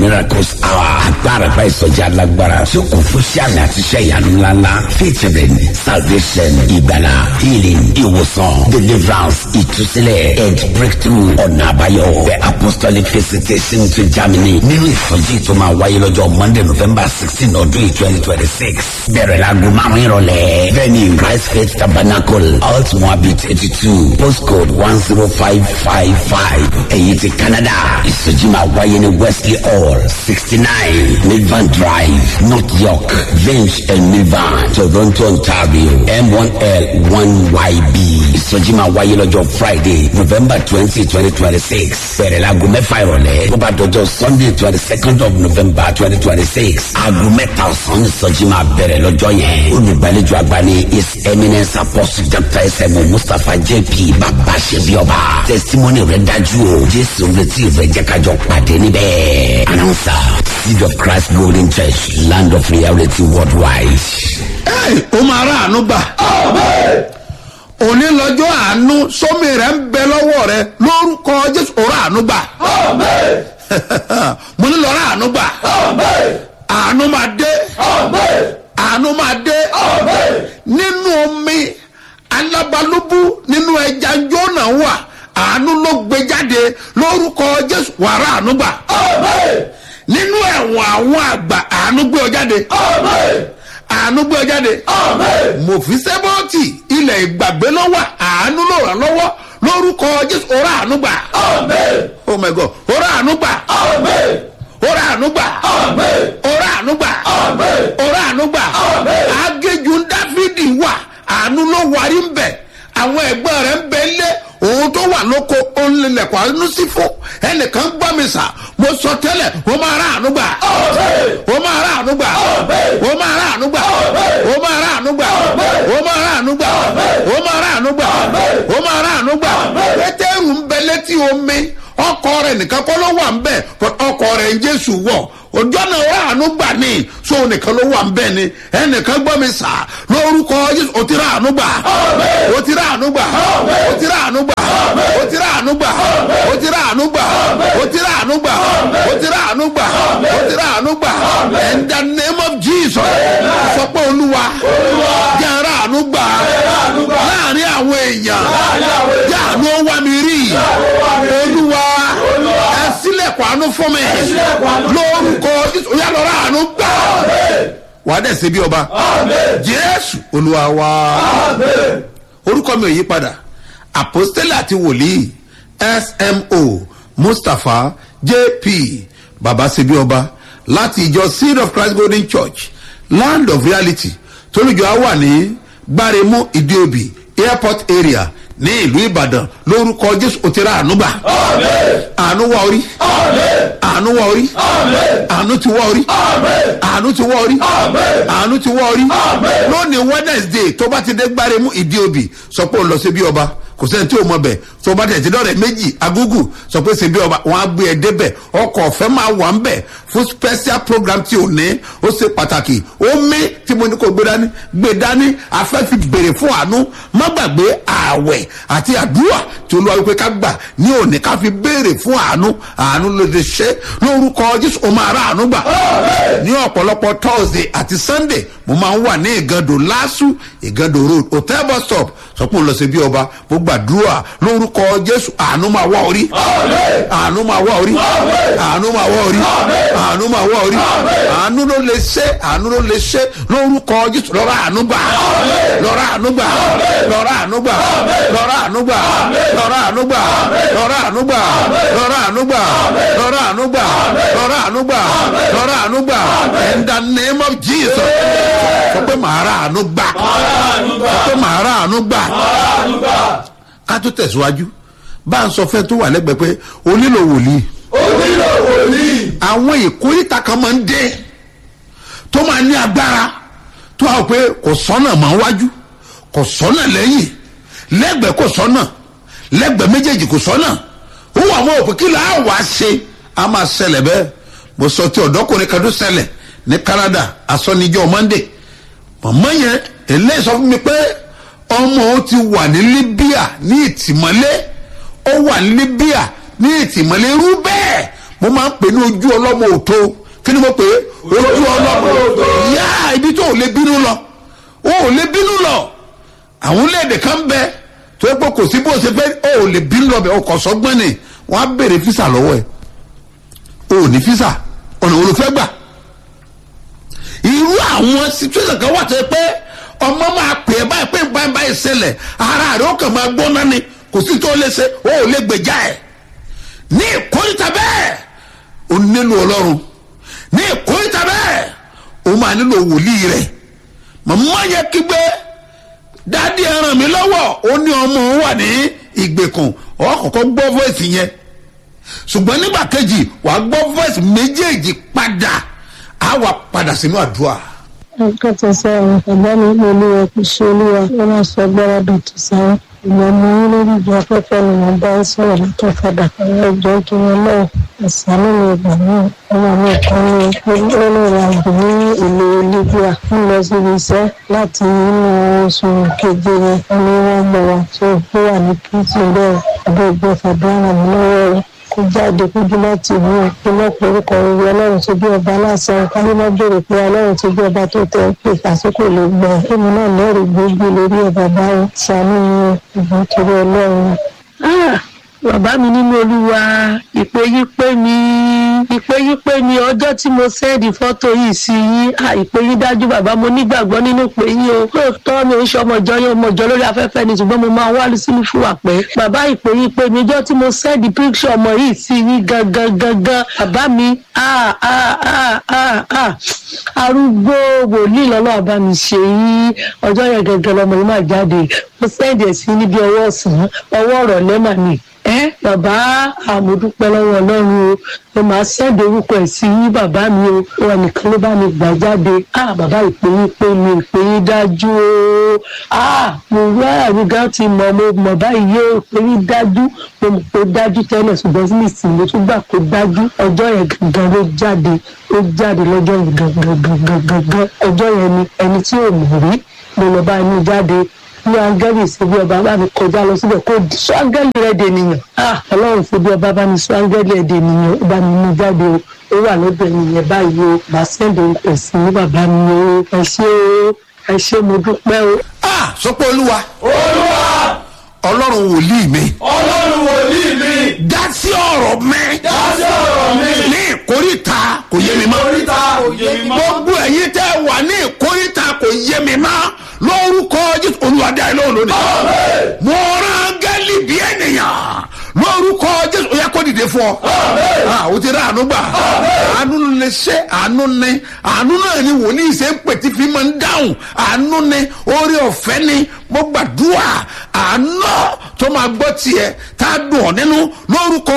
miracles hour agbára bá ìsọjí alágbára tí ó kún fún sàmì àti iṣẹ́ ìyanu ńláńlá featuring salvation ìgbàlà healing ìwòsàn deliverance ìtúsílẹ̀ and breakthrough ọ̀nà àbáyọ the apostolic visitation to Germany nínú ìsọjí tó máa wáyé lọ́jọ́ Monday November sixteen ọdún yìí twenty twenty six bẹ̀rẹ̀ láago márùn-ún ìrọ̀lẹ́ venue Christ Faith Tabernacle alt moabit eighty two postcode one zero five five five èyí ti Canada ìsọjí máa wáyé ní Wesley Hall sixty nine Milvan Drive North York Vince and Milvan Toronto Ontario M one L one YB ìsọjí máa wáyé lọ́jọ́ Friday November twenty twenty twenty six bẹ̀rẹ̀ láago mẹ́fà ìrọ̀lẹ́ tó bá dọjọ́ Sunday twenty second of November twenty twenty six aago mẹ́ta ọ̀sán ìsọjí máa bẹ̀rẹ̀ lọ́jọ́ yẹn olùgbàlejò àgbà ní his eminence apostle Dr. S.M.O. Mustapha J.P. bàbá ṣebíọba testimony rẹ̀ dájú o Jésù retí rẹ̀ jẹ́ kájọ pàdé níbẹ̀ announcer seed of Christ Golden Church land of reality worldwide. Ẹ́ẹ̀, ó máa rà àánú gbà. òní lọ́jọ́ àánú sómi rẹ̀ ń bẹ lọ́wọ́ rẹ lórúkọ Jésù ó rà àánú gbà. mo ní lọ rà àánú gbà. àánú máa dé. àánú máa dé. nínú omi alábàlúbú nínú ẹja jóná wà àánú ló gbé jáde lórúkọ Jésù wà rà àánú gbà. nínú ẹ̀wọ̀n àwọn àgbà àánú gbé ọ jáde àánú gbé ọ jáde. mòfísẹ́bọ́ọ̀tì ilẹ̀ ìgbàgbé lọ́wọ́ àánú ló ràn lọ́wọ́ lórúkọ jésù ọ̀rọ̀ àánú gbà. oh my god ọ̀rọ̀ àánú gbà. ọ̀rọ̀ àánú gbà. ọ̀rọ̀ àánú gbà. ọ̀rọ̀ àánú gbà. agéjú dáfídì wà àánú ló warí ń bẹ̀ àwọn ẹ̀gbọ́n rẹ̀ ń bẹ lé òun tó wà lóko olùlẹ̀kọ̀ àánú sí fún ẹnìkan gbọ́ mi sà mo sọ tẹ́lẹ̀ o máa rà àánú gbà o máa rà àánú gbà o máa rà àánú gbà o máa rà àánú gbà o máa rà àánú gbà o máa rà àánú gbà o máa rà àánú gbà pétérù ń bẹ létí omi ọkọ rẹ̀ nìkan kọ́ ló wà ń bẹ̀ ọkọ rẹ̀ ń jésù wọ̀ ọjọ́ náà wà àánú gbà ní so nìkan ló wà ń bẹ̀ ni ẹnìkan gbọ́ mi sà lórúkọ jésù o ti rà àánú gbà o ti rà àánú gbà o ti rà àánú gbà o ti rà àánú gbà o ti rà àánú gbà o ti rà àánú gbà o ti rà àánú gbà o ti rà àánú gbà in the name of jesus sọ pé olúwa jẹ́ ara àánú gbà láàrin àwọn èèyàn jẹ́ àánú wá mi rí olúwa ẹ sílẹ̀kùn àánú fún mi lórúkọ jésù yà lọ́ra àánú gbà wà á dẹ̀ ṣe bí ọba jésù olúwa wa orúkọ mi ò yí padà àpòstélì àti wòlíì smo mustapha jp baba ṣebí ọba láti ìjọ seed of christ golden church land of reality tólùjọ á wà ní gbáremú ìdíòbí airport area ní ìlú ìbàdàn lórúkọ jésù òtíra ànúgbà àánú wá orí àánú wá orí àánú ti wá orí àánú ti wá orí àánú ti wá orí lónìí wednesday tó bá ti dé gbáremú ìdíòbí sọ pé ó lọ sí bí ọba kò sẹ́ni tí o mọ̀ bẹ̀ tó bá tẹ̀ tí dọ́rẹ̀ méjì agúgù sọ pé ṣebí ọba wọn á gbé ẹ débẹ̀ ọkọ̀ ọ̀fẹ́ máa wà ń bẹ̀ fún special program tí o ní ó ṣe pàtàkì ó mí tí mo ní kó gbé dání gbé dání afẹ́ fi béèrè fún àánú má gbàgbé ààwẹ̀ àti àdúrà tí olúwa wípé ká gbà ní òní ká fi béèrè fún àánú àánú ló lè ṣe lórúkọ jésù ó máa rà àánú gbà ní ọ̀pọ̀lọpọ̀ thursday àti sunday mo máa ń wà ní ìgàndò lásù ìgàndò road hotel bus stop sọ pé òun lọ sí bí ọba mo gbàdúrà lórúkọ jésù àánú máa wá orí àánú máa wá orí àánú máa wá orí àánú máa wá orí àánú ló lè ṣe àánú ló lè ṣe lórúkọ jésù lọ́rọ̀ àánú gbà lọ́rọ̀ àánú gbà lọ́rọ̀ àánú gbà lọ́rọ̀ àánú gbà lọ́rọ̀ àánú gbà lọ́rọ̀ àánú gbà lọ́rọ̀ àánú gbà lọ́rọ̀ àánú gbà lọ́rọ̀ àánú gbà lọ́rọ̀ àánú gbà in the name of jesus sọ pé màá rà àánú gbà sọ pé màá rà àánú gbà ká tó tẹ̀síwájú bá a sọ fẹ́ tó wà lẹ́gbẹ̀ẹ́ pé o nílò wòlíì. ó nílò wòlíì. àwọn ìkórìtà kan máa ń dé tó máa ní agbára tó a pé kò sọ́nà máa wájú kò sọ́nà lẹ́yìn lẹ́gbẹ̀ẹ́ kò sọ́nà lẹ́gbẹ̀ẹ́ méjèèjì kò sọ́nà ó wà mọ́ òpin kí là á wá ṣe a máa ṣẹlẹ̀ bẹ́ẹ̀ mo sọ ti ọ̀dọ́kùnrin kan tó ṣẹlẹ̀ ní Canada asọ́nijọ́ Monday mọ̀mọ́ yẹn eléyìí sọ fún mi pé ọmọ ó ti wà ní Libya ní ìtìmọ́lé ó wà ní Libya ní ìtìmọ́lé irú bẹ́ẹ̀ mo máa ń pè ní ojú ọlọ́mọ òtó kí ni mo pè é ojú ọlọ́mọ òtó yá ibi tó ò lè bínú lọ ó ò lè bínú lọ àwọn orílẹ̀-èdè kan bẹ tó yẹ pé kò sí bó ṣe fẹ́ ó ò lè bínú lọ bẹ̀ ọkọ̀ sọ́gbọ́n ni wọ́n á béèrè físà lọ́wọ́ ẹ̀ ó ò ní físà ọ̀nà wo ló fẹ́ gbà irú àwọn situation kan wà tó yẹ pé ọmọ máa pè é báyìí pé báyìí báyìí ṣẹlẹ̀ ara rẹ̀ ó kàn máa gbóná ni kò sí tó lè ṣe ó ò lè gbèjà ẹ̀ ní ìkórìtà bẹ́ẹ̀ ó nílò ọlọ́run ní ìkórìtà bẹ́ẹ̀ ó máa nílò wòlíì rẹ̀ màmá yẹ kígbe dádì ẹ ràn mí lọ́wọ́ ó ní ọmọ òun wà ní ìgbèkùn ọ̀ kọ̀kọ́ gbọ́ voice yẹn ṣùgbọ́n nígbà kejì wàá gbọ́ voice méjèèjì padà á wà padà sínú àdúrà. nǹkan tó sọ ọ̀rọ̀ ẹ̀gbọ́n mi ní olúwa kò ṣe olúwa ó máa sọ gbọ́dọ̀ dọ̀tí sáré ìgbà mo ní lórí ìjọ afẹ́fẹ́ ni mo bá ń sọ̀rọ̀ látọ̀ fàdà àwọn ìjọ kí wọn náà ẹ̀sánú mi ìgbà náà ọmọ mi kan ní olóòrò àgbò ní ìlú libya ń lọ síbi iṣẹ́ láti inú oṣù keje yẹn wọn ni wọ́n mọ̀ wá tó ó wà ní kìtì bẹ́ẹ̀ ọdún ìgbẹ́ fàdúrà mi lọ́wọ́ rẹ̀ kó jáde kójú láti ìlú ìpínlẹ̀ orúkọ ìwé ọlọ́run tó bí ọba aláṣẹ kárí má béèrè pé ọlọ́run tó bí ọba tó tẹ pé àsìkò lè gbọ́ èmi náà lẹ́rìí gbogbo lórí ẹ̀ bàbá rẹ̀ sànú ìbọn torí ọlọ́run. bàbá mi nínú olúwa ìpè yí pé mi ìpè yí pé mi ọjọ́ tí mo sẹ́ẹ̀dì fọ́tò yìí sí yín ìpè yí dájú bàbá mo nígbàgbọ́ nínú ìpè yín o lóòótọ́ mi ò ń ṣe ọmọjọ́ yẹn ọmọjọ́ lórí afẹ́fẹ́ ni ṣùgbọ́n mo máa wá sínú fún wa pé bàbá ìpè yí pé mi ọjọ́ tí mo sẹ́ẹ̀dì píkṣọ̀ ọmọ yìí sí yín gangan gangan bàbá mi arúgbó wòlíì lọ́lọ́ àbá mi ṣe yín ọjọ́ yẹn gangan lọmọ yìí máa jáde mo sẹ́ẹ̀dì ẹ̀ sí níbi ọwọ́ ọ̀sán ọwọ́ ọ̀rọ̀ lẹ́mà ni ẹ bàbá àmọdúpẹ́ lọ́wọ́ Ọlọ́run o mo máa ṣẹ̀dẹ̀ orúkọ ẹ̀ sí yín bàbá mi o wọn nìkan ló bá mi gbà jáde ah bàbá ìpè yín pé mi ìpè yín dájú o ah mo rí àrùn gan ti mọ̀ mo mọ̀ báyìí yóò ìpè yín dájú mo mọ̀ pé dájú tẹ́lẹ̀ ṣùgbọ́n sí nìsín mo tún gbà pé dájú ọjọ́ yẹn gangan ló jáde ó jáde lọ́jọ́ yẹn gangan gangan gangan ọjọ́ yẹn ni ẹni tí ò mọ̀ rí mo lọ bá inú jáde ní áńgẹ́lì ìṣèbí ọba bá mi kọjá lọ síbẹ̀ kó sọ áńgẹ́lì rẹ̀ dè nìyàn ọlọ́run ìṣèbí ọba bá mi sọ áńgẹ́lì rẹ̀ dè nìyàn ó bá mi mú jáde o ó wà lọ́dọ̀ ènìyàn báyìí o bá sẹ́ndì orúkọ sí ní bàbá mi o ẹ ṣé o ẹ ṣé mo dúpẹ́ o. a sọ pé olúwa olúwa ọlọ́run wòlíì mi ọlọ́run wòlíì mi dá sí ọ̀rọ̀ mi dá sí ọ̀rọ̀ mi ní ìkórìtà kò yé mi mọ́ oríta òye mi mọ́ gbogbo ẹ̀yin tẹ́ wà ní ìkórìtà kò yé mi mọ́ lórúkọ jésù olùwàdí àìlọ́ òlónìí Àmín. mo rán gẹ́lì bí ènìyàn lórúkọ jésù ó yẹ kó dìde fún ọ Àmín. Ah, o ti rí àánú gbà àánú lè ṣe àánú ni àánú náà ni wòlíì ṣe ń pè tí fi máa ń dáhùn àánú ni orí ọ̀fẹ́ ni mo gbàdúrà àánú tó máa gbọ́ tiẹ̀ tá a dùn ọ́ nínú lórúkọ